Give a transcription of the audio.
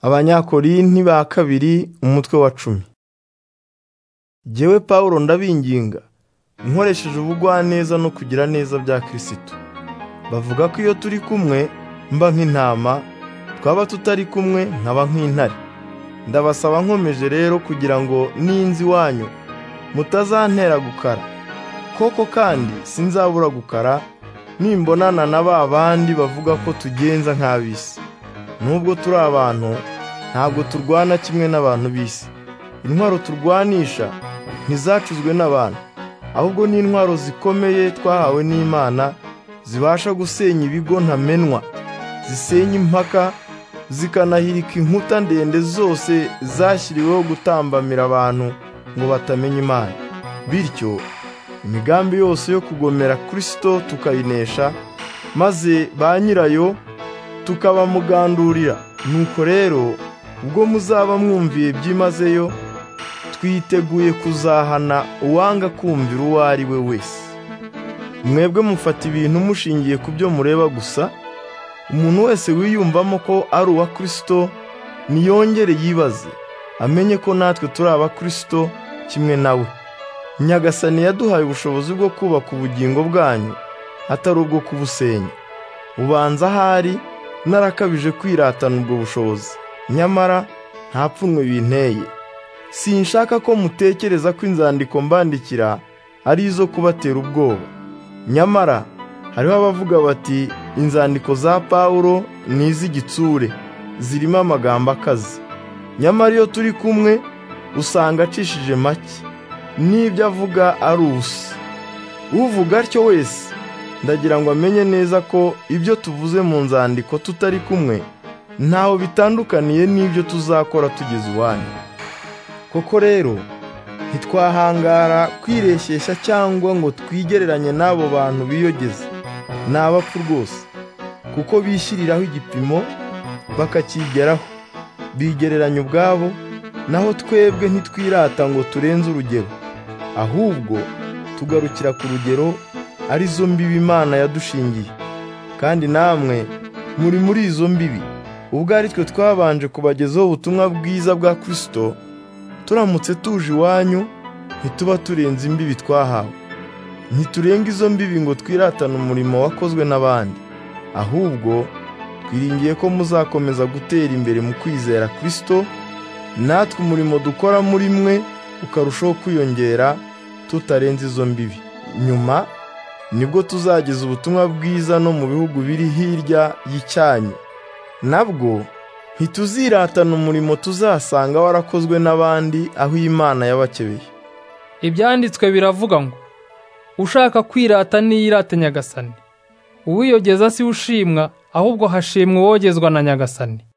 abanyakorinti ba kabiri umutwe wa cumi jyewe paul ndabinginga nkoresheje ubugwaneza no kugira neza bya kirisito bavuga ko iyo turi kumwe mba nk'intama twaba tutari kumwe nkaba nk'intare ndabasaba nkomeje rero kugira ngo n'inzi iwanyu mutazantera gukara koko kandi sinzabura gukara nimbonana na ba bandi bavuga ko tugenza nk'ab'isi nubwo turi abantu ntabwo turwana kimwe n'abantu b'isi intwaro turwanisha ntizacuzwe n'abantu ahubwo ni intwaro zikomeye twahawe n'imana zibasha gusenya ibigo ntamenwa zisenya impaka zikanahirika inkuta ndende zose zashyiriweho gutambamira abantu ngo batamenye imana bityo imigambi yose yo kugomera kirisito tukayinesha maze ba nyirayo tukabamugandurira nuko rero ubwo muzaba mwumviye byimazeyo twiteguye kuzahana uwanga kumvira uwo ari we wese mwebwe mufata ibintu mushingiye ku byo mureba gusa umuntu wese wiyumvamo ko ari uwa kirisito niyongere yibaze amenye ko natwe turi aba kirisito kimwe nawe nyagasani yaduhaye ubushobozi bwo kubaka ubugingo bwanyu atari ubwo kubusenya ubanza ahari narakabije kwiratana ubwo bushobozi nyamara nta pfunwe binteye sinshaka ko mutekereza ko inzandiko mbandikira ari izo kubatera ubwoba nyamara hariho abavuga bati inzandiko za pawulo ni iz'igitsure zirimo amagambo akaze nyamara iyo turi kumwe usanga acishije make n'ibyo avuga ari ubusa uvuga atyo wese ndagira ngo amenye neza ko ibyo tuvuze mu nzandiko tutari kumwe ntaho bitandukaniye n'ibyo tuzakora tugeze iwanyu koko rero ntitwahangara kwireshyeshya cyangwa ngo twigereranye n'abo bantu biyogeza ni abapfu rwose kuko bishyiriraho igipimo bakakigeraho bigereranya ubwabo naho twebwe ntitwirata ngo turenze urugero ahubwo tugarukira ku rugero ari zo mbibi imana yadushingiye kandi namwe muri muri izo mbibi ubwo ari twe twabanje kubagezaho ubutumwa bwiza bwa kirisito turamutse tuje iwanyu ntituba turenze imbibi twahawe ntiturenga izo mbibi ngo twiratane umurimo wakozwe n'abandi ahubwo twiringiye ko muzakomeza gutera imbere mu kwizera kirisito natwe umurimo dukora muri mwe ukarushaho kwiyongera tutarenze izo mbibi nyuma nibwo tuzageza ubutumwa bwiza no mu bihugu biri hirya y'icyanyu nabwo ntituziratana umurimo tuzasanga warakozwe n'abandi aho imana yabakebeye ibyanditswe biravuga ngo ushaka kwirata niyirate nyagasani uwiyogeza si ushimwa ahubwo hashimwa uwogezwa na nyagasani